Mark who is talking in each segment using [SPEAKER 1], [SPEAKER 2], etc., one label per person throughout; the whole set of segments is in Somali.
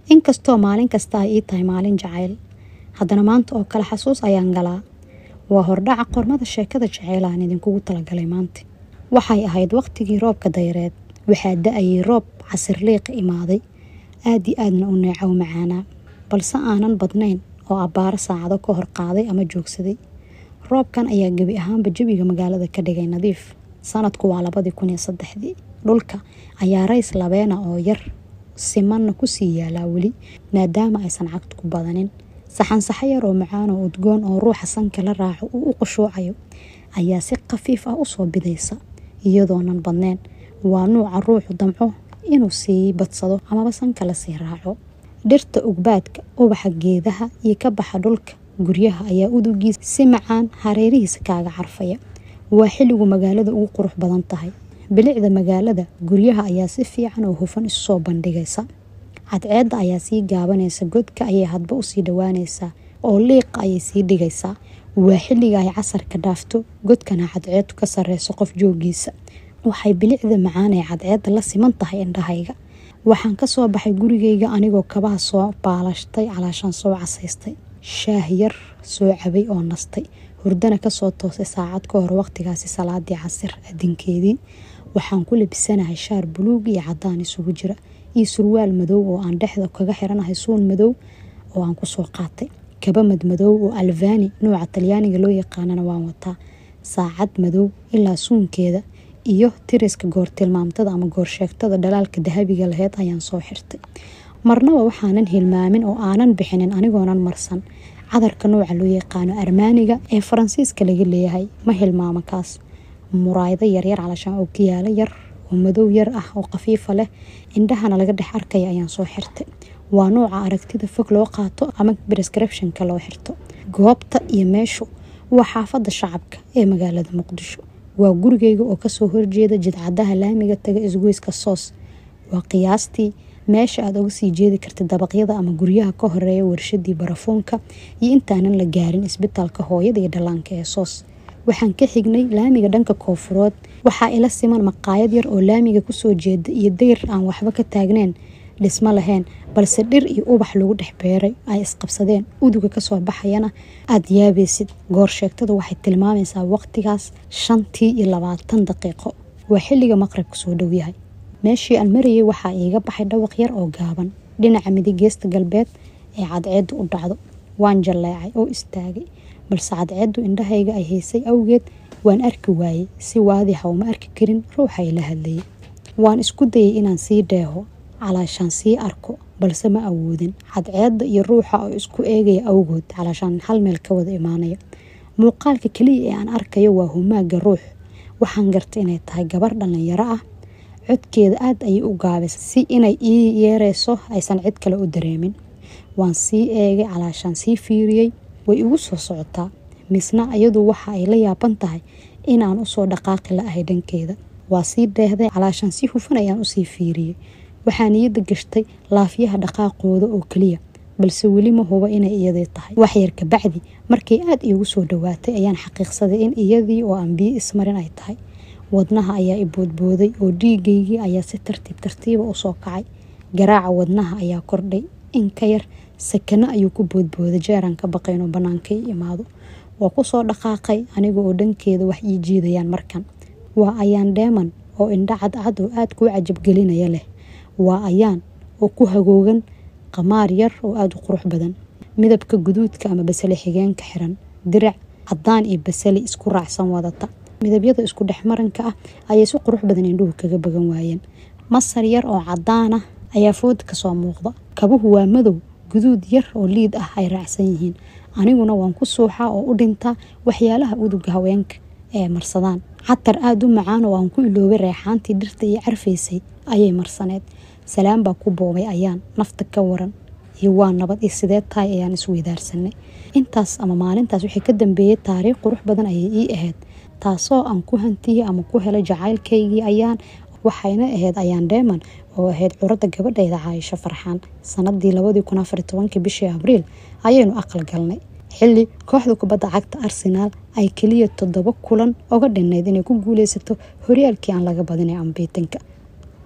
[SPEAKER 1] inkastoo maalin kasta ay ii tahay maalin jacayl haddana maanta oo kale xasuus ayaan galaa waa hordhaca qormada sheekada jaceyl aan idinkugu talagalay maanta waxay ahayd waqtigii roobka dayreed waxaa da-ayay roob casirliiqa imaaday aad i aadna u neecow macaanaa balse aanan badnayn oo abbaaro saacado ka hor qaaday ama joogsaday roobkan ayaa gebi ahaanba jawiga magaalada ka dhigay nadiif sanadku waa labadii kun iyo saddexdii dhulka ayaa rays labeena oo yar simanna kusii yaalaa weli maadaama aysan cagtu ku badanin saxansaxo yar oo macaan oo udgoon oo ruuxa sanka la raaco uu u qushuucayo ayaa si khafiif ah usoo bidaysa iyadoonan badneyn waa nuuca ruuxu damco inuu sii badsado amaba sanka lasii raaco dhirta ugbaadka ubaxa geedaha iyo ka baxa dhulka guryaha ayaa udugiisa si macaan hareerihiisa kaaga carfaya waa xilligu magaalada ugu qurux badan tahay bilicda magaalada guryaha ayaa si fiican oo hufan isu soo bandhigaysa cadceedda ayaa sii gaabanaysa godka ayay hadba usii dhawaanaysaa oo liiqa ayay sii dhigaysaa waa xilliga ay casarka dhaafto godkana cadceedu ka sareyso qof joogiisa waxay bilicda macaan ee cadceedda la siman tahay indhahayga waxaan kasoo baxay gurigayga anigoo kabaha soo baalashtay calaashaan soo casaystay shaah yar soo cabay oo nastay hurdana kasoo toosay saacad ka hor waqtigaasi salaadii casir adinkeedii waxaan ku labisanahay shaar buluug iyo cadaan isugu jira iyo surwaal madow oo aan dhexda kaga xiranahay suun madow oo aan kusoo qaatay kaba madmadow oo alvani nooca talyaaniga loo yaqaanana waan wataa saacad madow ilaa suunkeeda iyo tiriska goortilmaamtada ama goorsheegtada dhalaalka dahabiga laheyd ayaan soo xirtay marnaba waxaanan hilmaamin oo aanan bixinin anigoonan marsan cadarka nooca loo yaqaano armaaniga ee faransiiska laga leeyahay ma hilmaamo kaas muraayado yaryar calashaan oo kiyaalo yar oo madow yar ah oo khafiifa leh indhahana laga dhex arkaya ayaan soo xirtay waa nooca aragtida fog loo qaato ama brescriptionka loo xirto goobta iyo meeshu waa xaafada shacabka ee magaalada muqdisho waa gurigeyga oo kasoo horjeeda jidcadaha laamiga taga isgoyska soos waa qiyaastii meesha aad oga sii jeedi kartid dabaqyada ama guryaha ka horeeya warshadii barafuunka iyo intaanan la gaarin isbitaalka hooyada iyo dhallaanka ee soos waxaan ka xignay laamiga dhanka koofurood waxaa ila siman maqaayad yar oo laamiga kusoo jeeda iyo dayr aan waxba ka taagneyn dhismo lahayn balse dhir iyo ubax lagu dhex beeray ay isqabsadeen uduga kasoo baxayana aada yaabaysid goorsheegtadu waxay tilmaamaysaa waqtigaas shantii iyo labaatan daqiiqo waa xilliga maqribka soo dhow yahay meeshii aan marayay waxaa iiga baxay dhawaq yar oo gaaban dhinaca midig geesta galbeed ee cadceeddu u dhacdo waan jalleecay oo istaagay balse cadceeddu indhahayga ay haysay awgeed waan arki waayey si waadixa uma arki karin ruuxa ila hadlayay waan isku dayay inaan sii dheeho calaashaan sii arko balse ma awoodin cadceedda iyo ruuxa oo isku eegaya awgood calaashaan hal meel ka wada imaanaya muuqaalka keliya ee aan arkayo waa humaaga ruux waxaan gartay inay tahay gabar dhallinyaro ah codkeeda aada ayay u gaabisa si inay ii yeereyso aysan cid kale u dareemin waan sii eegay calaashaan sii fiiriyey way igu soo socotaa misna iyadu waxa ay la yaaban tahay inaan usoo dhaqaaqi la ahay dhankeeda waa sii dheehday calaashaan si hufan ayaan usii fiiriyey waxaa niyadda gashtay laafyaha dhaqaaqooda oo keliya balse weli ma huba inay iyadii tahay waxyar kabacdi markay aada iigu soo dhawaatay ayaan xaqiiqsaday in iyadii oo aan biyo ismarin ay tahay wadnaha ayaa i boodbooday oo dhiigaygii ayaa si tartiib tartiiba usoo kacay garaaca wadnaha ayaa kordhay in ka yar sakano ayuu ku boodbooday jeeraan ka baqay inuu bannaanka i imaado waa kusoo dhaqaaqay aniga oo dhankeeda wax ii jiidayaan markan waa ayaan dheeman oo indha cadcad oo aada kuu cajabgelinaya leh waa ayaan oo ku hagoogan qamaar yar oo aada u qurux badan midabka guduudka ama basale xigeenka xiran dirac cadaan iyo basali isku raacsan wadata midabyada isku dhexmaranka ah ayay si qurux badan indhuhu kaga bagan waayeen masar yar oo cadaan ah ayaa fooda kasoo muuqda kabuhu waa madow guduud yar oo liid ah ay raacsan yihiin aniguna waan ku suuxaa oo u dhintaa waxyaalaha uduga haweenka ee marsadaan catar aada u macaan oo aan ku iloobay reexaantii dhirta iyo carfaysay ayay marsaneed salaam baa ku boobay ayaan nafta ka waran iyo waa nabad iyo sidee tahay ayaan isweydaarsanay intaas ama maalintaas wixii ka dambeeyey taariikh qurux badan ayay ii ahayd taasoo aan ku hantiyey ama ku helay jacaylkaygii ayaan waxayna ahayd ayaan dheeman oo ahayd curadda gabadhayda caayisho farxaan sanadii labadii kun afar tobankii bishii abriil ayaynu aqal galnay xilli kooxda kubadda cagta arsenaal ay keliya toddoba kulan oga dhinnayd inay ku guuleysato horyaalkii aan laga badinay ambiitinka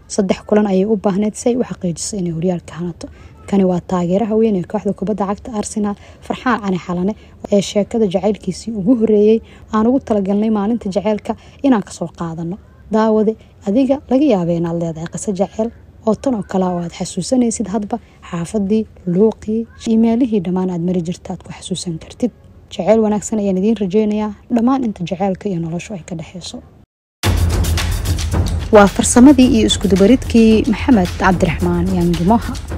[SPEAKER 1] saddex kulan ayay u baahneyd si ay u xaqiijiso inay horyaalka hanato kani waa taageeraha weyn ee kooxda kubadda cagta arsenaal farxaan cali xalane ee sheekada jacaylkiisii ugu horeeyey aan ugu talagalnay maalinta jaceylka inaan kasoo qaadano daawade adiga laga yaabay inaad leedahay qiso jaceyl oo tan oo kale oo aad xasuusanaysid hadba xaafadii luuqii imeelihii dhammaan aad mari jirta aad ku xasuusan kartid jaceyl wanaagsan ayaan idiin rajeynayaa dhammaan inta jaceylka iyo noloshu ay ka dhexeyso waa farsamadii iyo iskudubaridkii maxamed cabdiraxmaan yaangimoha